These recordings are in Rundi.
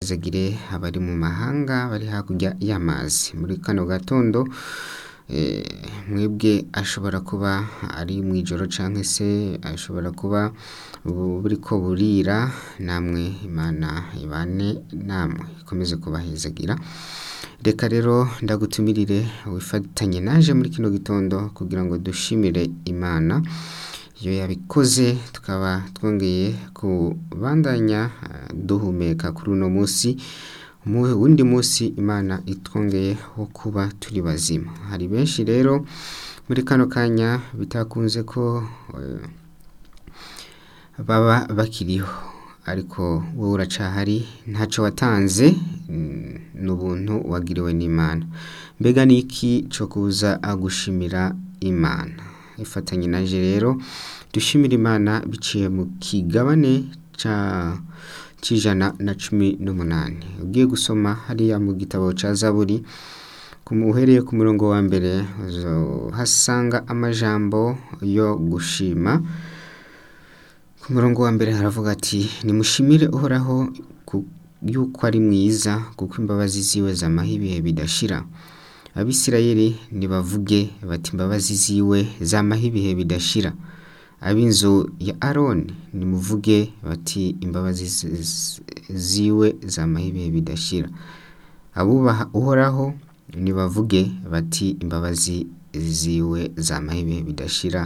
ahezagire abari mu mahanga bari hakurya y'amazi muri kano gatondo mwebwe ashobora kuba ari mu ijoro cyangwa se ashobora kuba buriko burira namwe imana ibane namwe ikomeze kubahezagira reka rero ndagutumirire wifatanye naje muri kino gitondo kugira ngo dushimire imana iyo yabikoze tukaba twongeye kubandanya duhumeka kuri uno munsi mu wundi munsi imana itwongeye wo kuba turi bazima hari benshi rero muri kano kanya bitakunze ko baba bakiriho ariko wowe uracahari ntacyo watanze ni ubuntu wagiriwe n'imana mbega ni iki cyo kuza gushimira imana ifatanye naje rero dushimira imana biciye mu kigabane cy'ijana na cumi n'umunani ugiye gusoma hariya mu gitabo cya zaburi uhereye ku murongo wa mbere hasanga amajambo yo gushima ku murongo wa mbere haravuga ati nimushimire uhoraho yuko ari mwiza kuko imbabazi ziwe zamaho ibihe bidashira abisirayeli nibavuge bati imbabazi ziwe zamaho ibihe bidashira ab'inzu ya aroni nimuvuge bati imbabazi ziwe zamaho ibihe bidashira abubaha uhoraho nibavuge bati imbabazi ziwe zamaho ibihe bidashira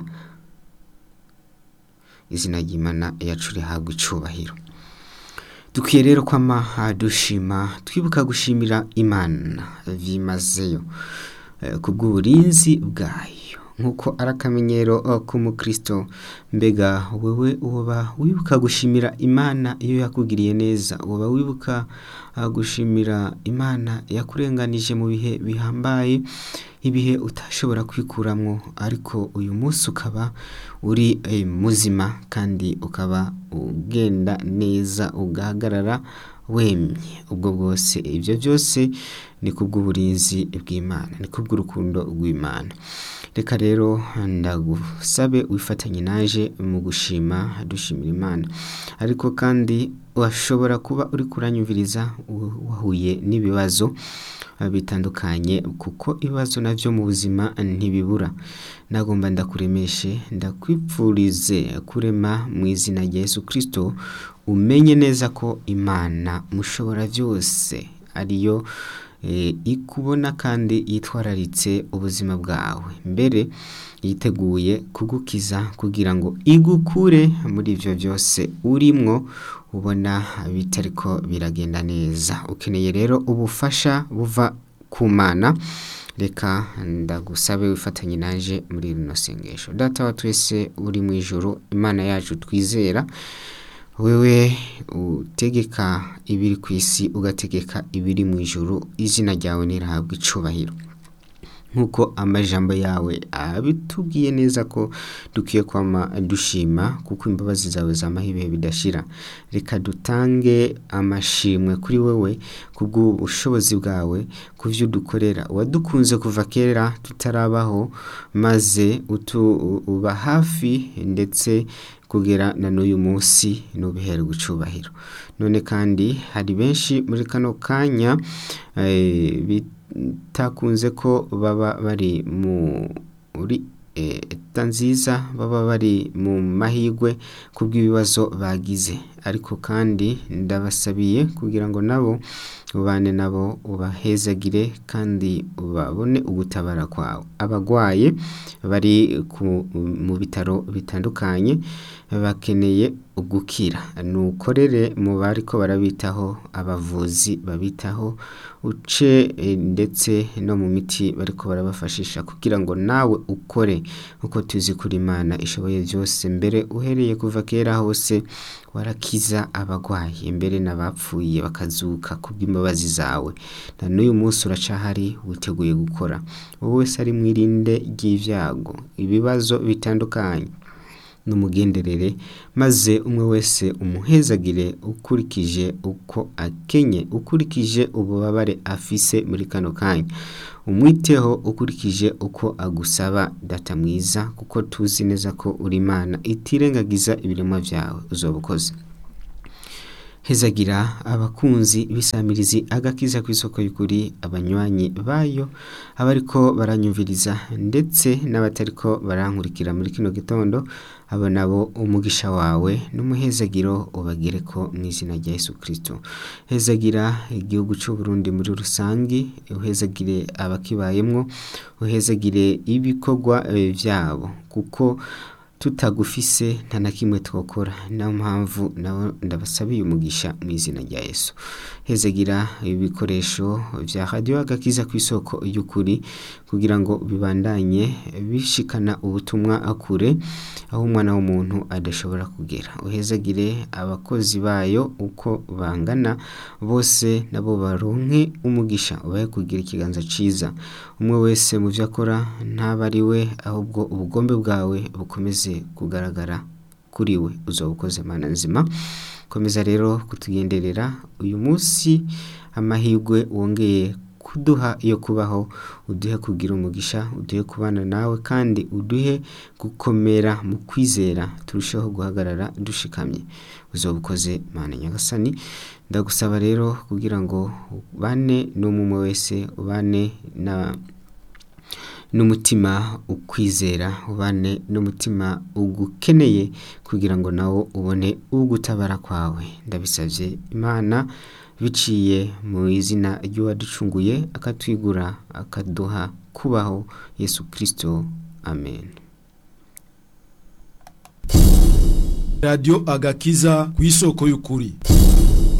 izina ry'imana yacu rihabwa icubahiro dukwiye rero kwama dushima twibuka gushimira imana byimazeyo ku bw'uburinzi bwayo nk'uko ari akamenyero k'umukristo mbega wowe uba wibuka gushimira imana iyo yakugiriye neza uba wibuka gushimira imana yakurenganije mu bihe bihambaye ibihe utashobora kwikuramwo ariko uyu munsi ukaba uri muzima kandi ukaba ugenda neza ugahagarara wemye ubwo bwose ibyo byose ni kubw'uburinzi bw'imana ni kubw'urukundo rw'imana reka rero ndagusabe wifatanye naje mu gushima dushimira imana ariko kandi washobora kuba uri kuranyumviriza wahuye n'ibibazo bitandukanye kuko ibibazo nabyo mu buzima ntibibura nagomba ndakuremeshe ndakwipfurize kurema mu izina rya Yesu kirisito umenye neza ko imana mushobora byose ariyo ikubona kandi yitwararitse ubuzima bwawe mbere yiteguye kugukiza kugira ngo igukure muri ibyo byose urimwo ubona bitariko biragenda neza ukeneye rero ubufasha buva ku mana reka ndagusabe wifatanye naje muri rino sengesho data wa twese uri mu ijoro imana yacu twizera wewe utegeka ibiri ku isi ugategeka ibiri mu ijoro izina ryawe ntirahabwe icubahiro nk'uko amajambo yawe abitubwiye neza ko dukwiye kwama dushima kuko imbabazi zawe zamaho ibihe bidashira reka dutange amashimwe kuri wowe kubw'ubushobozi bwawe ku byo udukorera wadukunze kuva kera tutarabaho maze uba hafi ndetse kugera na n'uyu munsi n'ubihere gucubahiro none kandi hari benshi muri kano kanya bitakunze ko baba bari muri leta nziza baba bari mu mahirwe ku bw'ibibazo bagize ariko kandi ndabasabiye kugira ngo nabo ubane nabo ubahezagire kandi babone ugutabara kwawe abagwaye bari mu bitaro bitandukanye bakeneye gukira nukorere mu bariko barabitaho abavuzi babitaho uce ndetse no mu miti bariko barabafashisha kugira ngo nawe ukore uko tuzi kuri imana ishoboye byose mbere uhereye kuva kera hose warakiza abagwayi mbere n'abapfuye bakazuka kubw'imbabazi zawe na n'uyu munsi uracahari witeguye gukora wowe wese ari mwirinde ry'ibyago ibibazo bitandukanye n'umugenderere maze umwe wese umuhezagire ukurikije uko akenye ukurikije ububabare afise muri kano kanya umwiteho ukurikije uko agusaba data mwiza kuko tuzi neza ko uri imana itirengagiza ibiremwa byawe uzoba ukoze hezagira abakunzi b'isamirizi agakiza ku isoko y'ukuri abanywanyi bayo abariko baranyumviriza ndetse n'abatariko barankurikira muri kino gitondo abo nabo umugisha wawe n'umuhezagiro ubagereko mu izina rya Yesu Kristo hezagira igihugu cy'u Burundi muri rusangi uhezagire abakibayemwo uhezagire ibikorwa eh, vyabo kuko tutagufise nta na kimwe twokora niyo mpamvu nabo ndabasabiye umugisha mu izina rya Yesu hezagira ibikoresho vya radio agakiza ku isoko y'ukuri kugira ngo bibandanye bishikana ubutumwa akure aho umwana w'umuntu adashobora kugera uhezagire abakozi bayo uko bangana bose nabo baronke umugisha ubahe kugira ikiganza ciza umwe wese mu vyo akora ntaba ari we ahubwo ubugombe bwawe bukomeze kugaragara kuri we uzoba ukoze mana nzima komeza rero kutugenderera uyu munsi amahirwe wongeye kuduha yo kubaho uduhe kugira umugisha uduhe kubana nawe kandi uduhe gukomera mu kwizera turusheho guhagarara dushikamye uzoba ukoze mana nyagasani ndagusaba rero kugira ngo ubane n'umwe wese ubane na n'umutima ukwizera ubane n'umutima ugukeneye kugira ngo nawo ubone ugutabara kwawe ndabisabye imana biciye mu izina ry'uwaducunguye akatwigura akaduha kubaho yesu kirisito amen radiyo agakiza ku isoko y'ukuri